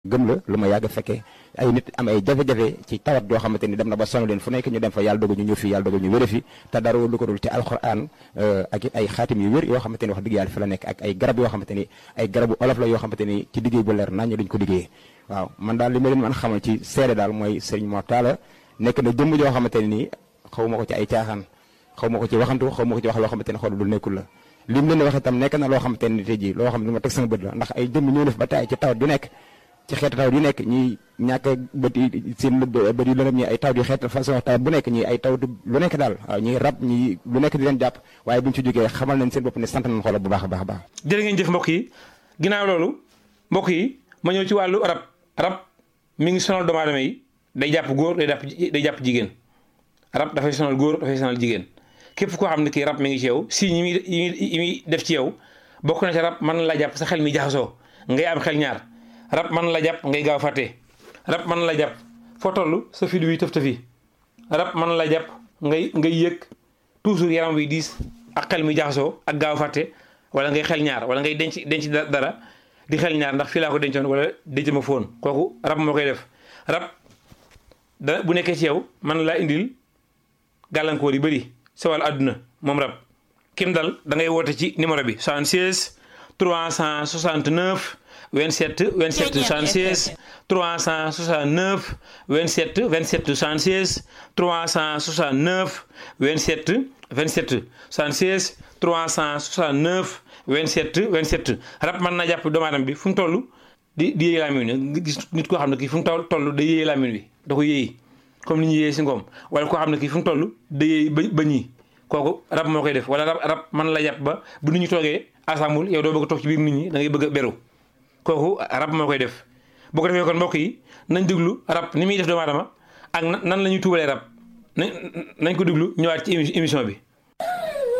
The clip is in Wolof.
gëm la lu ma yàgg fekkee ay nit am ay jafe-jafe ci tawat joo xamante ni dem na ba sonal leen fu nekk ñu dem fa yàlla dogal ñu ñëw fii yàlla dogal ñu wér fi te dara lu ko dul ci alxuraan ak it ay xaatim yu wér yoo xamante ni wax dëgg yàlla fi la nekk ak ay garab yoo xamante ni ay garabu olof la yoo xamante ni ci liggéey bu leer nañ duñ ko liggéeyee waaw man daal li ma leen mën xamal ci seede daal mooy sëriñ Mor Talla nekk na jëmm joo xamante ne nii xaw ma ko ci ay caaxaan xaw ma ko ci waxantu xaw ma ko ci wax loo xamante ne xool lu nekkul la lim leen wax itam nekk na loo xamante ne tey jii loo xam ne lu ma teg sama bët la ndax ay jëmm ñoo def ba taay ci tawat ju nekk ci xeetu tawat yu nekk ñi ñàkk bët yi seen bët yu lëndëm ñi ay tawat yu xeet façon tawat bu nekk ñi ay tawat lu nekk daal waaw ñi rab ñi lu nekk di leen jàpp waaye bu ñu ci jógee xamal nañ seen bopp ne sant nañ xoolal bu baax a baax a baax jërë ngeen jëf mbokk yi ginnaaw loolu mbokk yi ma ñëw ci wàllu rab rab mi ngi sonal doomu aadama yi day jàpp góor day jàpp day jàpp jigéen rab dafay sonal góor dafay sonal jigéen képp koo xam ne kii rab mi ngi ci yow si ñi muy yi muy def ci yow bokk na ci rab mën na la jàpp sa xel mi jaxasoo ngay am xel ñaar rab mën la jàpp ngay gaaw fàtte rab mën la jàpp foo toll sa fi wi tëf tëfi rab mën la jàpp ngay ngay yëg toujours yaram wi diis ak xel mi jaxasoo ak gaaw fàtte wala ngay xel ñaar wala ngay denc denc dara di xel ñaar ndax fii laa ko dencoon wala denc ma foon kooku rab moo koy def rab da bu nekkee ci yow mën laa indil gàllankoor yi bëri sa wàllu àdduna moom rab kim dal da ngay woote ci numéro bi 76 369 27 27 76 369 27 27 76 369 27 27 76 369 27 27 rab mën na jàpp doomu aadama bi fu mu toll di di yéey laamin wi nga gis nit koo xam ne kii fu mu toll toll da yéey laamin wi da ko yéey comme ni ñu yéey si ngoom wala koo xam ne kii fu mu toll da yéey ba ba ñii kooku rab moo koy def wala rab rab mën la jàpp ba bu nit ñi toogee assemble yow doo bëgg a toog ci biir nit ñi da ngay bëgg a beru kooku rab moo koy def boo ko defee kon mbokk yi nañ déglu rab ni muy def doomu aadama ak nan la ñuy tuubalee rab nañ nañ ko déglu ñëwaat ci émission bi